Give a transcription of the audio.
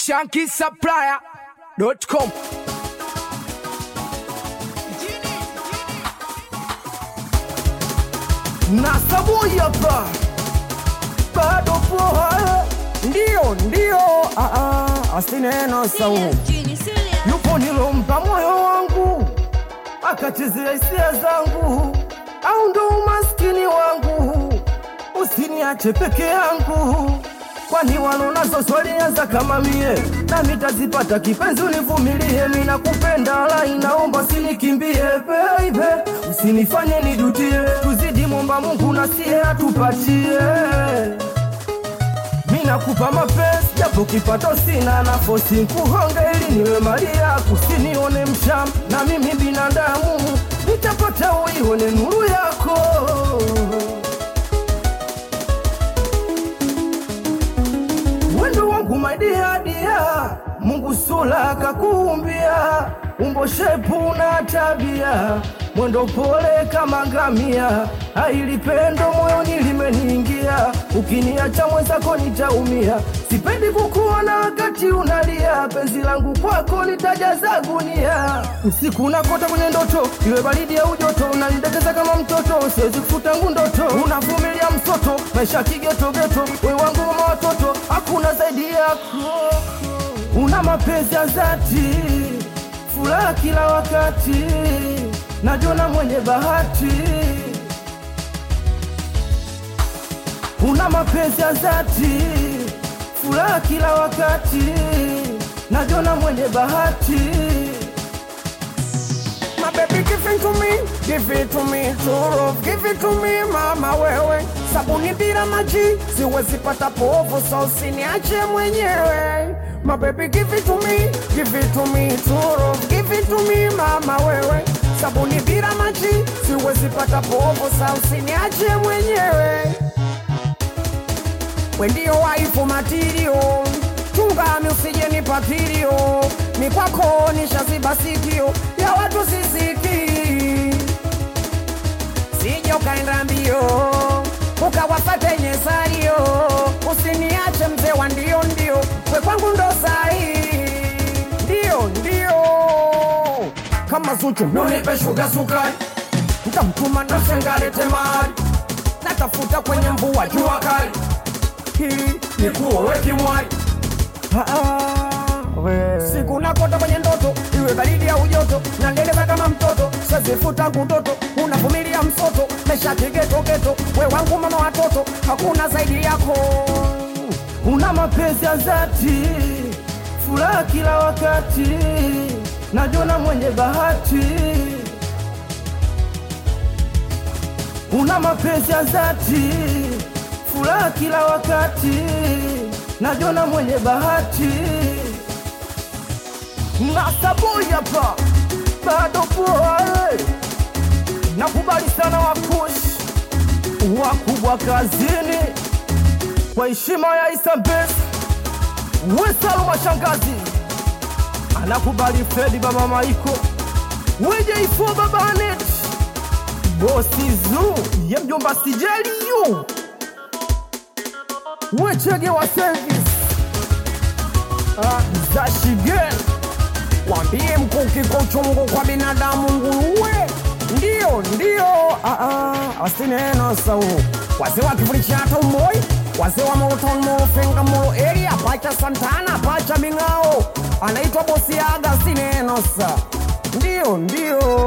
shankisupplier.com na sabuni hapa bado poa, ndio ndio, ah, ah, asineno sau yupo nilompa moyo wangu akachezea hisia zangu, au ndo umaskini wangu, usiniache peke yangu, kwani walonazo swalianza kama mie, nami tazipata kipenzi, univumilie, mi nakupenda, la inaomba usinikimbie baby, usinifanye nijutie, tuzidi momba Mungu na sie atupatie Minakupa mapenzi japo kipato sina nafosi nkuhonge ili niwe mali yako, usinione msham na mimi binadamu nitapata uione nuru yako. Wendo wangu maidia dia, Mungu sula kakuumbia, umbo shepu na tabia, mwendo pole kama ngamia, ailipendo moyoni limeniingia, ukiniacha mwenzako nitaumia, sipendi kukuona wakati unalia, penzi langu kwako litajaza gunia, usiku nakota kwenye ndoto, iwe baridi au joto, unanidekeza kama mtoto, siwezi kufutangu ndoto, unavumilia msoto, maisha kigetogeto, we wangu mama watoto, hakuna zaidi yako, una mapenzi ya dhati, furaha kila wakati, najiona mwenye bahati, una mapenzi ya dhati, furaha kila wakati, najiona mwenye bahati. My baby give it to me, give it to me, true love, give it to me mama wewe, sabuni bila maji siwezi pata povu, so usiniache mwenyewe. My baby give it to me, give it to me, true love, give it to me mama wewe, sabuni bila maji siwezi pata povu, so usiniache mwenyewe. We ndio waifu matirio, chungami usije nipatirio, ni kwako nishaziba sikio ya watu sisiki, sije ukaenda mbio ukawafate nyesario, usiniache mzee wa ndio ndio, we kwangu ndo sahi, ndio ndio kama Zuchu nunipe shuga sukari, ntamtuma na shengalete mali, natafuta kwenye mvua jua kali hili ni kuowe kimwari siku nakota kwenye ndoto iwe baridi au joto nandeleva kama mtoto sezifuta kutoto unavumilia msoto mesha kigetogeto we wangu mama watoto hakuna zaidi yako una mapenzi ya dhati furaha kila wakati najona mwenye bahati una mapenzi ya dhati furaha kila wakati najona mwenye bahati nasaboi hapa bado poa eh. nakubali sana wakush wakubwa kazini kwa heshima ya isambes wesalu mashangazi anakubali fredi baba maiko wejeifo babanet bosi zu ye mjomba sijeliyu wechege wa service ah, za shigel wambie mkuki kwa uchungu kwa binadamu nguruwe ndio ndio ah, ah, asineno sau wazee wa kivuli cha tomboi wazee wa moroton morofenga moro area pacha santana pacha ming'ao anaitwa bosi aga asineno sa ndio ndio